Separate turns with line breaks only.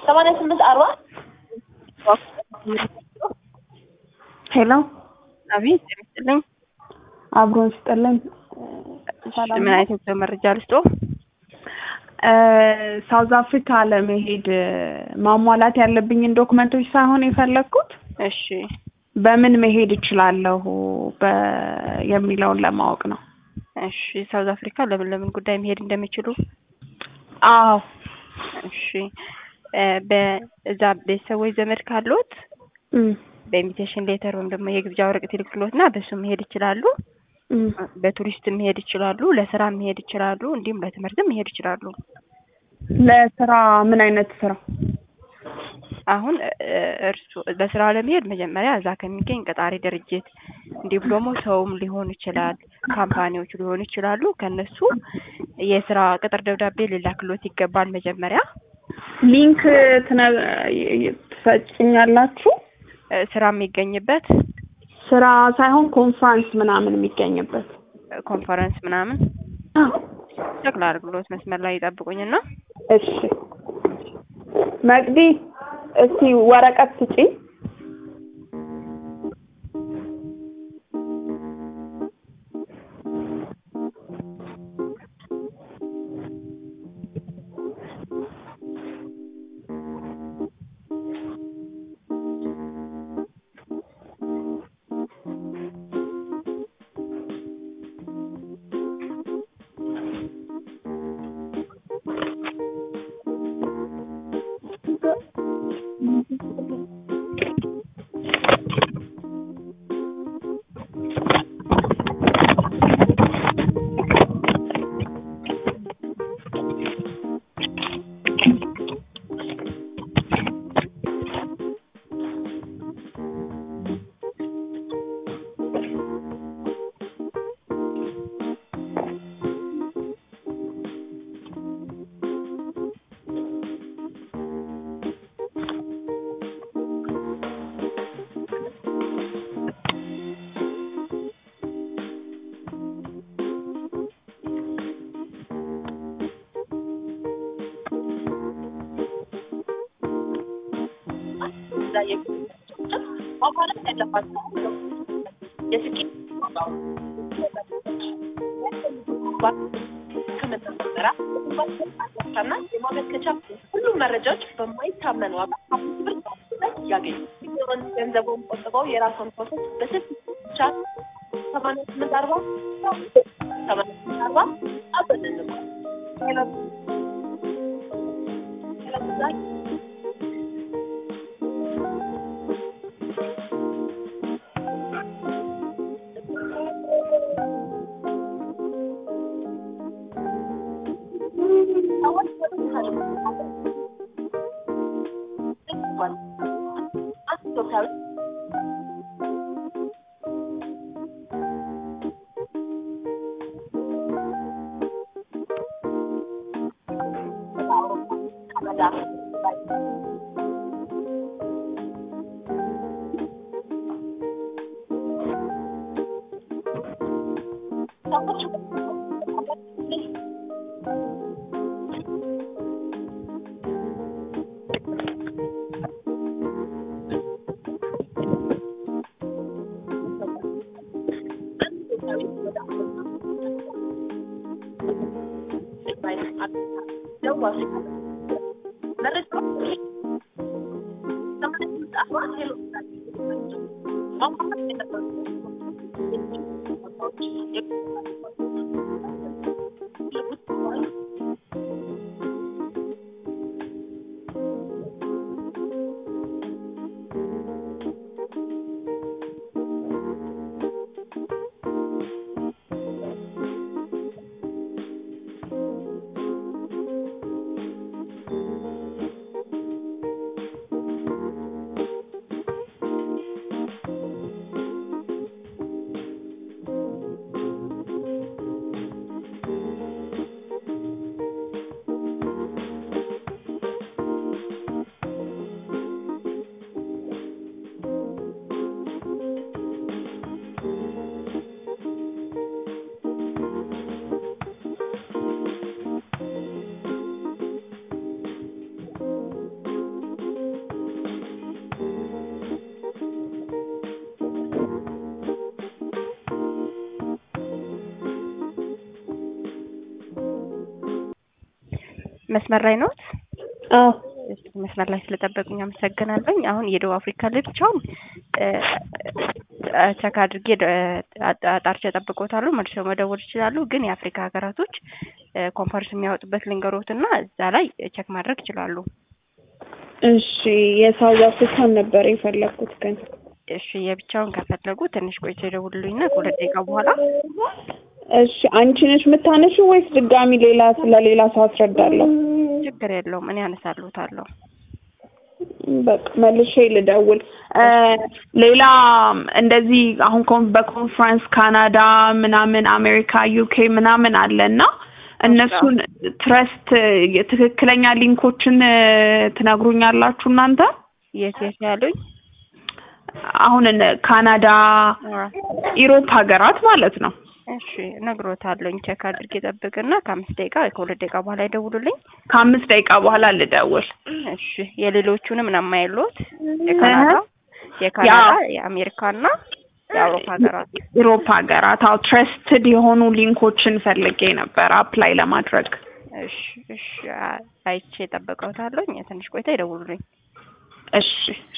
ሰማንያ ስምንት አርባ
ሄሎ
አቤት ጤና ይስጥልኝ።
አብሮን ስጥልን። ሰላም
ምን
ነው?
አይነት የጉዞ መረጃ ልስጦ?
ሳውዝ አፍሪካ ለመሄድ ማሟላት ያለብኝን ዶክመንቶች ሳይሆን የፈለግኩት
እሺ
በምን መሄድ እችላለሁ በ- የሚለውን ለማወቅ ነው።
እሺ ሳውዝ አፍሪካ ለምን ለምን ጉዳይ መሄድ እንደሚችሉ
አዎ
እሺ እ በእዛ ቤተሰቦች ዘመድ ካሉት
እም፣
በኢንቪቴሽን ሌተር ወይም ደግሞ የግብዣ ወረቀት ይልክሎት እና በሱ መሄድ ይችላሉ።
እም።
በቱሪስት መሄድ ይችላሉ። ለስራ መሄድ ይችላሉ። እንዲሁም ለትምህርትም መሄድ ይችላሉ።
ለስራ ምን አይነት ስራ?
አሁን እ እርሱ በስራ ለመሄድ መጀመሪያ እዛ ከሚገኝ ቀጣሪ ድርጅት እንዲሁም ደግሞ ሰውም ሊሆን ይችላል፣ ካምፓኒዎች ሊሆኑ ይችላሉ። ከነሱ የስራ ቅጥር ደብዳቤ ሊላክሎት ይገባል። መጀመሪያ
ሊንክ ትነ- ትሰጭኛላችሁ?
እ ስራ የሚገኝበት
ስራ ሳይሆን ኮንፍራንስ ምናምን የሚገኝበት
እ ኮንፈረንስ ምናምን ሸክላ አድርግሎት መስመር ላይ ይጠብቁኝና
እሺ መቅዲ እስቲ ወረቀት ስጪ
እዛ የሚገኙ ማሟላት ያለባቸው የስኬት ከመተሰራ እና የማመልከቻ ሁሉም መረጃዎች በማይታመን ዋጋ አምስት ብር ያገኙ ገንዘቡን ቆጥበው የራሷን ፕሮሰስ በስልክ ብቻ ሰማንያ ስምንት አርባ ሰማንያ ስምንት አርባ አብረን እንማር ሄሎ ሄሎ ሰዎች በተሻለ አንድ ኢትዮጵያዊ ካናዳ ሰዎች
መስመር ላይ ነዎት?
አዎ
እሺ፣ መስመር ላይ ስለጠበቁኝ አመሰግናለሁ። አሁን የደቡብ አፍሪካ ልብቻውን ቸክ አድርጌ አጣርቼ ጠብቆታሉ። መልሰው መደወል ይችላሉ። ግን የአፍሪካ ሀገራቶች ኮንፈረንስ የሚያወጡበት ልንገሮትና እዛ ላይ ቸክ ማድረግ ይችላሉ።
እሺ የሳውዝ አፍሪካን ነበር የፈለኩት ግን
እሺ የብቻውን ከፈለጉ ትንሽ ቆይቶ ይደውሉልኝና ከሁለት ደቂቃ በኋላ
እሺ አንቺ ነሽ የምታነሺው ወይስ ድጋሚ ሌላ ስለሌላ ሰው አስረዳለሁ?
ችግር የለውም እኔ አነሳልዎታለሁ።
በቃ መልሼ ልደውል። ሌላ እንደዚህ አሁን ኮን- በኮንፈረንስ ካናዳ ምናምን አሜሪካ ዩኬ ምናምን አለ እና እነሱን ትረስት ትክክለኛ ሊንኮችን ትነግሩኛላችሁ እናንተ?
የት የት ያሉኝ?
አሁን እነ ካናዳ ኢሮፕ ሀገራት ማለት ነው።
እሺ እነግሮታለሁኝ። ቼክ አድርጌ ጠብቅና ከአምስት ደቂቃ ወይ ከሁለት ደቂቃ በኋላ ይደውሉልኝ።
ከአምስት ደቂቃ በኋላ ልደውል።
እሺ የሌሎቹንም ምናምን የለዎት? የካናዳ የካናዳ የአሜሪካና የአውሮፓ ሀገራት
ኢሮፕ ሀገራት አዎ ትረስትድ የሆኑ ሊንኮችን ፈልጌ ነበር አፕላይ ለማድረግ።
እሺ እሺ አይቼ ጠብቀውታለሁኝ። ትንሽ ቆይታ ይደውሉልኝ።
እሺ